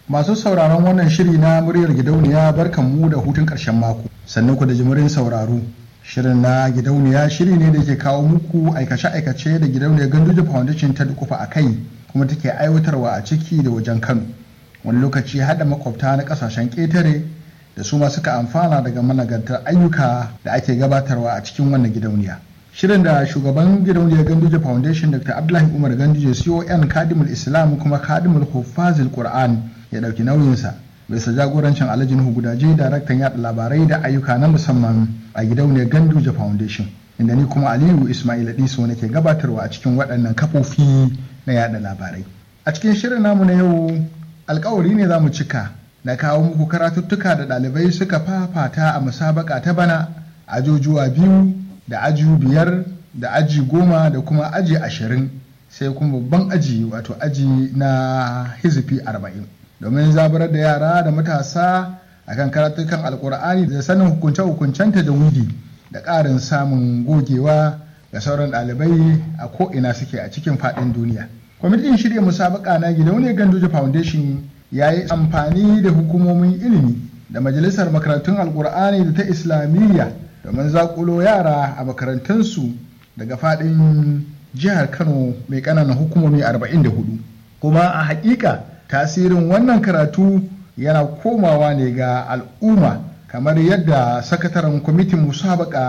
Masu sauraron wannan shiri na muryar gidauniya barkanmu da hutun ƙarshen mako. Sannan ku da jimirin sauraro. Shirin na gidauniya shiri ne da ke kawo muku aikace-aikace da gidauniyar Ganduje Foundation ta dukufa a kai kuma take aiwatarwa a ciki da wajen Kano. Wani lokaci haɗa makwabta na ƙasashen ƙetare da su ma suka amfana daga managantar ayyuka da ake gabatarwa a cikin wannan gidauniya. Shirin da shugaban gidauniyar Ganduje Foundation Dr. Abdullahi Umar Ganduje CON Kadimul Islam kuma Kadimul Hufazil Qur'an ya ɗauki nauyinsa bisa jagorancin Alhaji Nuhu Gudaje daraktan yaɗa labarai da ayyuka na musamman a gidauniyar Ganduje Foundation. Inda ni kuma Aliyu Ismail Diso nake gabatarwa a cikin waɗannan kafofi na yaɗa labarai. A cikin shirin namu na yau alkawari ne za mu cika na kawo muku karatuttuka da ɗalibai suka fafata a musabaka ta bana ajujuwa biyu da aji biyar da aji goma da kuma aji ashirin sai kuma babban aji wato aji na hizifi arba'in domin zaburar da yara da matasa akan karatukan alkur'ani da sanin hukunce-hukuncenta da wudi da ƙarin samun gogewa ga sauran ɗalibai a ko'ina suke a cikin faɗin duniya kwamitin shirya musabaka na gidauniyar ganduje foundation ya yi amfani da hukumomin ilimi da majalisar makarantun alkur'ani da ta islamiyya domin zakulo yara a makarantunsu daga fadin jihar kano mai ƙananan hukumomi 44 kuma a hakika tasirin wannan karatu yana komawa ne ga al'umma kamar yadda sakataren kwamitin musabaka